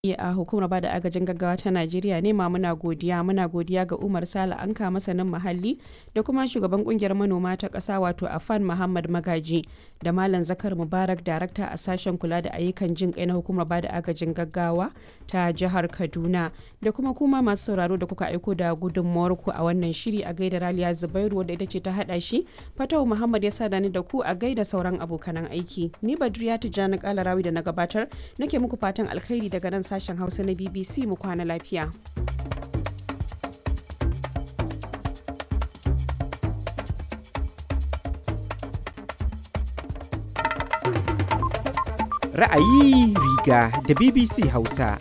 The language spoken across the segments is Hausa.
a hukumar bada agajin gaggawa ta Najeriya ne ma muna godiya muna godiya ga Umar Sale Anka masanin muhalli da kuma shugaban kungiyar manoma ta ƙasa wato Afan Muhammad Magaji da Malam Zakar Mubarak darakta a sashen kula da ayyukan jin kai na hukumar bada agajin gaggawa ta jihar Kaduna da kuma kuma masu sauraro da kuka aiko da gudunmawar ku a wannan shiri a gaida Raliya Zubairu wadda ita ce ta hada shi Fatau Muhammad ya sada ni da ku a gaida sauran abokanan aiki ni Badriya Tijjani Kalarawi da na gabatar nake muku fatan alkhairi daga nan sashen Hausa na BBC mu kwana lafiya. Ra'ayi riga da BBC Hausa.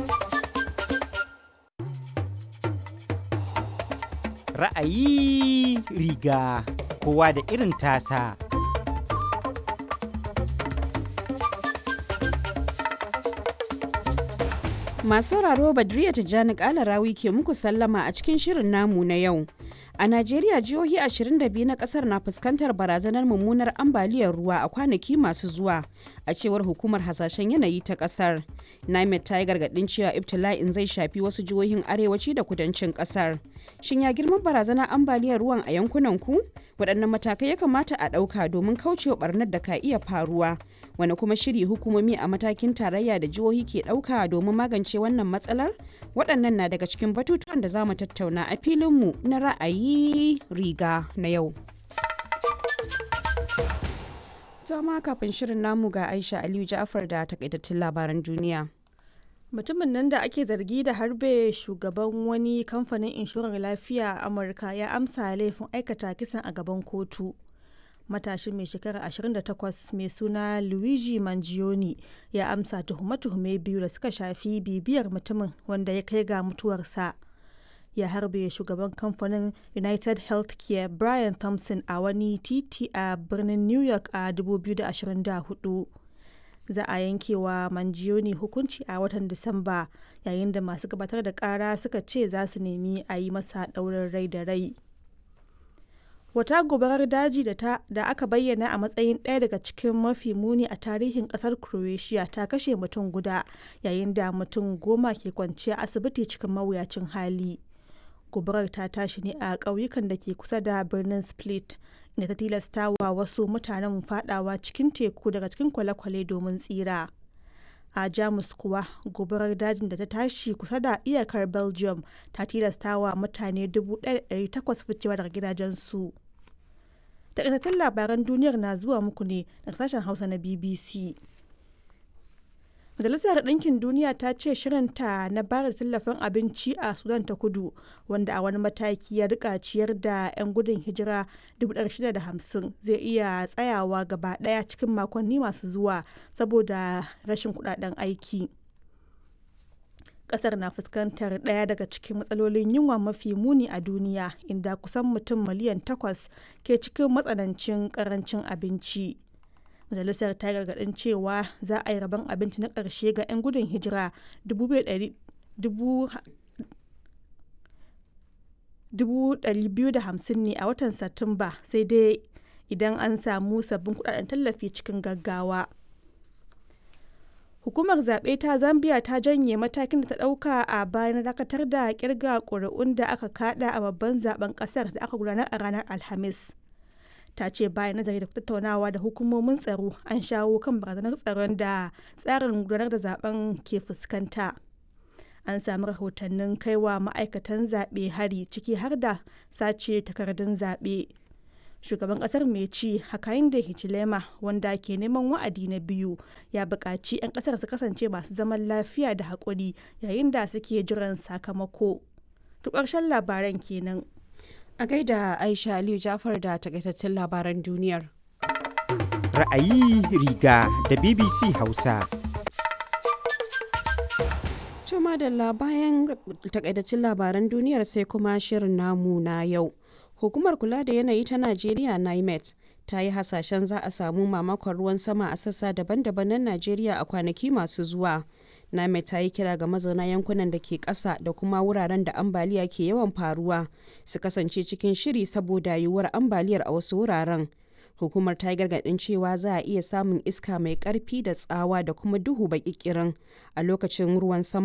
Ra'ayi riga kowa da irin tasa. Masu sauraro Badriya Tijjani Kalarawi ke muku sallama a cikin shirin namu na yau. A Najeriya jihohi 22 na kasar na fuskantar barazanar mummunar ambaliyar ruwa a kwanaki masu zuwa a cewar hukumar hasashen yanayi ta kasar. NIMET ta yi gargadin cewa ibtila'in zai shafi wasu jihohin arewaci da kudancin kasar. Shin ya girman barazanar ambaliyar ruwan a yankunan ku? Waɗannan matakai ya kamata a ɗauka domin kaucewa barnar da ka iya faruwa. Wani kuma shiri hukumomi a matakin tarayya da jihohi ke ɗauka domin magance wannan matsalar? waɗannan na daga cikin batutuwan da za mu tattauna a filinmu na ra'ayi riga na yau. ma kafin shirin namu ga Aisha Aliyu Ja'far da takaitattun labaran duniya. Mutumin nan da ake zargi da harbe shugaban wani kamfanin inshorar lafiya a Amurka ya amsa laifin aikata kisan a gaban kotu. matashin mai shekara 28 mai suna luigi mangione ya amsa tuhume-tuhume biyu da suka shafi bibiyar mutumin wanda ya kai ga mutuwarsa ya harbe shugaban kamfanin united healthcare brian thompson a wani titi a birnin new york a 2024 za a yankewa mangione hukunci a watan disamba yayin da masu gabatar da kara suka ce za su nemi a yi masa ɗaurin rai da rai wata gobarar daji da, ta, da aka bayyana a matsayin ɗaya daga cikin mafi muni a tarihin ƙasar croatia ta kashe mutum guda yayin da mutum goma ke kwanciya asibiti cikin mawuyacin hali gobarar ta tashi ne a ƙauyukan da ke kusa da birnin split inda ta tilasta wa wasu mutanen fadawa cikin teku daga cikin kwale-kwale domin tsira a jamus kuwa gobarar dajin da ta tashi kusa da iyakar belgium ta tilasta wa mutane 1,800 ficewa daga gidajensu takaitattun labaran duniyar na zuwa muku ne daga sashen hausa na bbc majalisar ɗinkin duniya ta ce shirinta na bayar da tallafin abinci a sudan ta kudu wanda a wani mataki ya rika ciyar da 'yan gudun hijira 650 zai iya tsayawa gaba ɗaya cikin makonni masu zuwa saboda rashin kudaden aiki kasar na fuskantar ɗaya daga cikin matsalolin yunwa mafi muni a duniya inda kusan mutum miliyan takwas ke cikin matsanancin karancin abinci majalisar ta gargaɗin cewa za a yi rabon abinci na ƙarshe ga 'yan gudun hijira 250 ne a watan satumba sai dai idan an samu sabbin kudaden tallafi cikin gaggawa hukumar zaɓe ta zambia ta janye matakin da ta ɗauka a bayan dakatar da kirga ƙuri'un da aka kada a babban zaben ƙasar da aka gudanar a ranar alhamis ta ce bayan nazari da tattaunawa da hukumomin tsaro an shawo kan barazanar tsaron da tsarin gudanar da zaben ke fuskanta an sami rahotannin kaiwa ma'aikatan zaɓe hari ciki har da sace takardun zaɓe shugaban kasar mai ci hakainde hichilema wanda ke neman wa'adi na biyu ya buƙaci 'yan kasar su kasance masu zaman lafiya da haƙuri yayin da suke jiran sakamako to ƙarshen labaran kenan a gaida aisha aliyu jafar da takaitaccen labaran duniyar Ra'ayi riga da BBC Hausa. Tuma da bayan takaitaccen labaran duniyar sai kuma shirin namu na yau. Hukumar kula da yanayi ta Najeriya NIMET ta yi hasashen za a samu mamakon ruwan sama a sassa daban-daban na Najeriya a kwanaki masu zuwa. NIMET ta yi kira ga mazauna yankunan da ke ƙasa da kuma wuraren da ambaliya ke yawan faruwa su kasance cikin shiri saboda yiwuwar ambaliyar a wasu wuraren. Hukumar ta yi gargaɗin cewa za a iya samun iska mai ƙarfi da tsawa da kuma duhu baƙiƙirin a lokacin ruwan sama